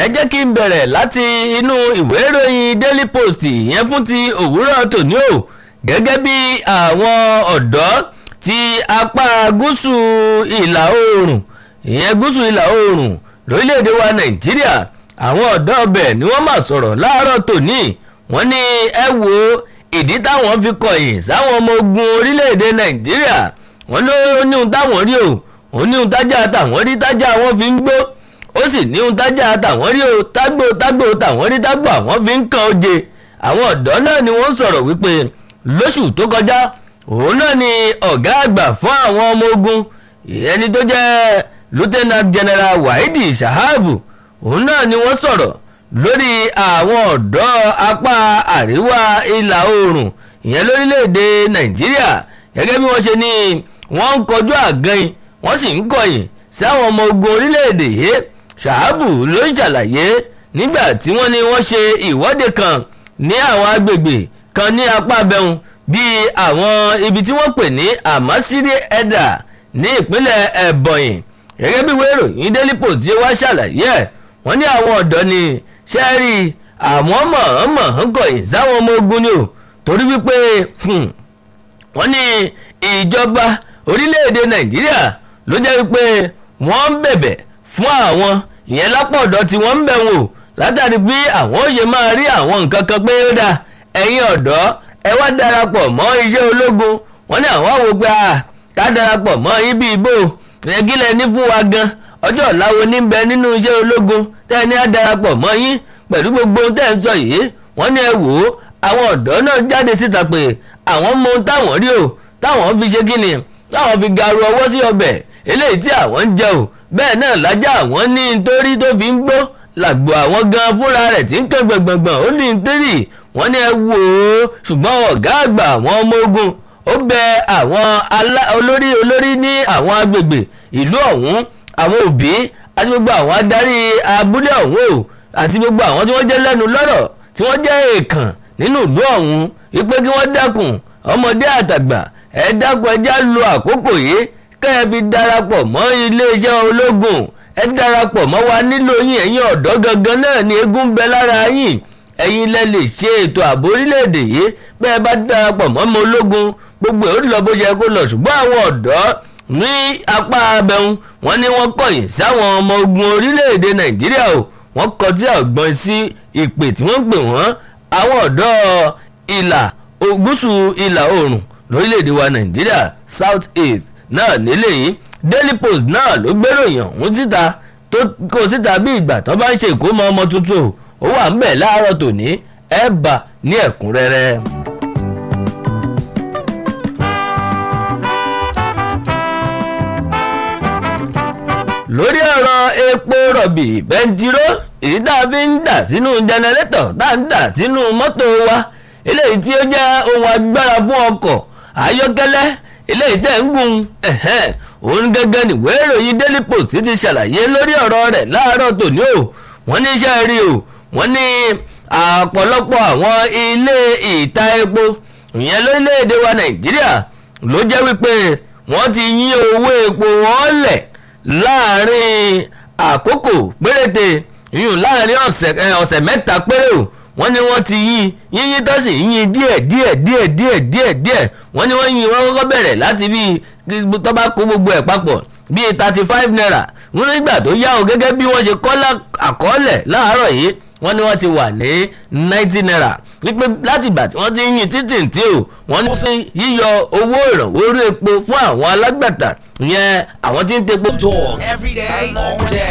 ẹ jẹ́ kí n bẹ̀rẹ̀ láti inú ìwé ìròyìn daily post yẹn fún ti òwúrọ̀ tòní o gẹ́gẹ́ bí àwọn ọ̀dọ́ ti apá gúúsù ìlà oòrùn ìyẹn gúúsù ìlà oòrùn lórílẹ̀‐èdè wa nàìjíríà àwọn ọ̀dọ́ ọbẹ̀ ni wọ́n máa sọ̀rọ̀ láàárọ̀ tòní wọ́n ní ẹ wo ìdí táwọn fi kọ̀yìn sáwọn ọmọ ogun orílẹ̀‐èdè nàìjíríà wọ́n ló ní ohun táwọn rí o òun ní ohun tájà táwọn rí tájà wọn fi ń gbó ó sì ní ohun tájà táwọn rí o tágbó tágbó táwọn rí tágbó àwọn fi ń kan oje àwọn ọ̀dọ́ náà ni wọ́n sọ̀rọ̀ wípé lóṣù tó kọjá òun náà ni ọ̀gá àgbà fún àwọn ọmọ ogun ẹni tó jẹ́ lieutenant general wahidi shahabu òun náà ni wọ́n sọ̀rọ̀ lórí àwọn ọ̀dọ́ apá àríwá ìlà oòrùn ìyẹn lórílẹ̀‐èdè nàìjíríà gẹ́gẹ́ bí wọ́n ṣe ní wọ́n ń kọjú àgànyìn wọ́n sì ń kọ̀yìn sí àwọn ọmọ ogun orílẹ̀‐èdè yìí ṣàhábù ló ń ṣàlàyé nígbà tí wọ́n ní wọ́n ṣe ìwọ́de kan ní àwọn agbègbè kan ní apá abẹ́hùn bíi àwọn ibi tí wọ́n pè ní àmásírí ẹ̀dà ní ìpínlẹ̀ ẹ̀bọ̀yìn gẹ́gẹ́ bí wẹ́rò yìí daily post ṣe wá ṣàlàyé ẹ̀ wọ́n ní àwọn ọ̀dọ́ ni ṣẹ́ẹ́rì àwọn mọ̀ọ́mọ̀ ń kọ̀yìn sáwọn ọmọ ogun ni o torí wípé wọ́n ní ìjọba orílẹ̀-èdè nàìjíríà ló jẹ́ wípé wọ́n ń bẹ̀bẹ̀ fún àwọn ìyẹn lápò ọ̀dọ́ tí wọ́n ń bẹ̀ wò látàrí bí àwọn ó ṣe máa rí àwọn nǹkan kan pé ó dà ẹ̀yin ọ̀dọ́ ẹ wá darapọ̀ mọ́ iṣẹ́ ológun wọ́n ní àwọn àwò pé ká darapọ̀ mọ́ yín bí ibo ẹgílẹ̀ ní fún wa gan ọjọ́ ọ̀làwo níbẹ̀ nínú iṣẹ́ ológun tẹ́ ẹ ní á darapọ̀ mọ́ yín pẹ̀lú gbogbo tẹ́ ẹ ń sọ yìí wọ́n ní ẹ wò ó àwọn ọ̀dọ́ náà jáde síta pé àwọn mọ ohun táwọn rí o táwọn fi ṣe kí ni táwọn fi garu ọwọ́ sí ọbẹ̀ eléyìí tí àwọn ń jẹ o bẹ́ẹ̀ náà lájà àwọn ní nítorí tó fi ń gbó làgbò àwọn gan fúnra rẹ̀ tí ń kẹ́ gbọ̀ngbọ̀ngbọ̀n ó ní nítorí wọ́n ní ẹ wò ó ṣùgbọ́n ọ̀gá àgbà àwọn ọmọ ogun ó bẹ àwọn olórí olórí ní àwọn agbègbè ìlú ọ̀hún àwọn òbí àti gbogbo àwọn adarí abúlé ọ̀hún o àti gbogbo àwọn tí wọ́n jẹ́ lẹ́nu lọ́rọ̀ tí wọ́n jẹ́ èèkàn nínú ìlú ọ̀hún wípé kí wọ́n dákun ọmọdé àtàgbà ẹ dákun ẹjá lo àkókò yìí kẹ́ ẹ fi darapọ̀ mọ́ iléeṣẹ́ ológun ẹ darapọ̀ mọ́ wa nílò yín ẹ̀yin ọ̀dọ́ gangan náà ni eégún bẹ lára yín ẹ̀yin lẹ lè ṣe ètò ààbò orílẹ̀-èdè yìí pé ẹ bá darapọ̀ mọ́ ọmọ ológun gbogbo ẹ̀ ó lọ bó ṣe kó lọ ṣùgbọ́n àwọn ọ̀dọ́ ní apá abẹ́hùn wọ́n ní wọ́n kọ̀yìn sáwọn ọmọ ogun orílẹ̀-èdè nàìjíríà o wọ́n kọtí ọ̀gbọ́n sí ìpè tí wọ́n pè wọ́n àwọn ọ̀dọ́ ìlà gúúsù ìlà oòrùn lórílẹ̀‐èdè wa nàìjíríà south east náà nílé yìí daily post náà ló gbéròyìn ọ̀hún síta tó kó síta bí ìgbà tó bá ń ṣe ìkómọ ọmọ tuntun ó wà ń bẹ̀ láàárọ̀ tòní ẹ̀ bà ní ẹ̀kúnrẹ́rẹ́. lórí ọ̀rọ̀ epo rọ̀bì bẹntiró èyí tá a fi ń dà sínú jẹnẹrétọ̀ tá a ń dà sínú mọ́tò wa eléyìí tí ó jẹ́ ohun agbára fún ọkọ̀ ayọ́kẹ́lẹ́ eléyìí tẹ̀ ń gùn òun gẹ́gẹ́ nìwé ìròyìn daily post ti ṣàlàyé lórí ọ̀rọ̀ rẹ̀ láàárọ̀ tòní o wọ́n ní iṣẹ́ rí o wọ́n ní àpọ̀lọpọ̀ àwọn ilé ìta epo ìyẹn lórílẹ̀‐èdè wa nàìjíríà ló jẹ́ wípé wọ́n ti yín owó epo wọn lẹ̀ láàrin àkókò péréte yìnyín láàrin ọ̀sẹ̀ mẹ́ta péré o wọ́n ní wọ́n ti yín yínyín tó sì yín díẹ̀ díẹ̀ díẹ̀ díẹ̀ díẹ̀ díẹ̀ wọ́n ní wọ́n yín wọ́n kọ́kọ́ bẹ̀rẹ̀ láti bí tó bá kó gbogbo ẹ̀ papọ̀ bíi thirty five naira wọ́n nígbà tó yá o gẹ́gẹ́ bí wọ́n ṣe kọ́ àkọọ́lẹ̀ láàárọ̀ yìí wọ́n ní wọ́n ti wà ní ninety naira wípé láti ìgbà tí wọ́n ti yín títì tí o wọ́n ní sí yíyọ owó ìrànwọ́ orí epo fún àwọn alágbàtà ìyẹn àwọn tí ń tepo. Talk every day, all day.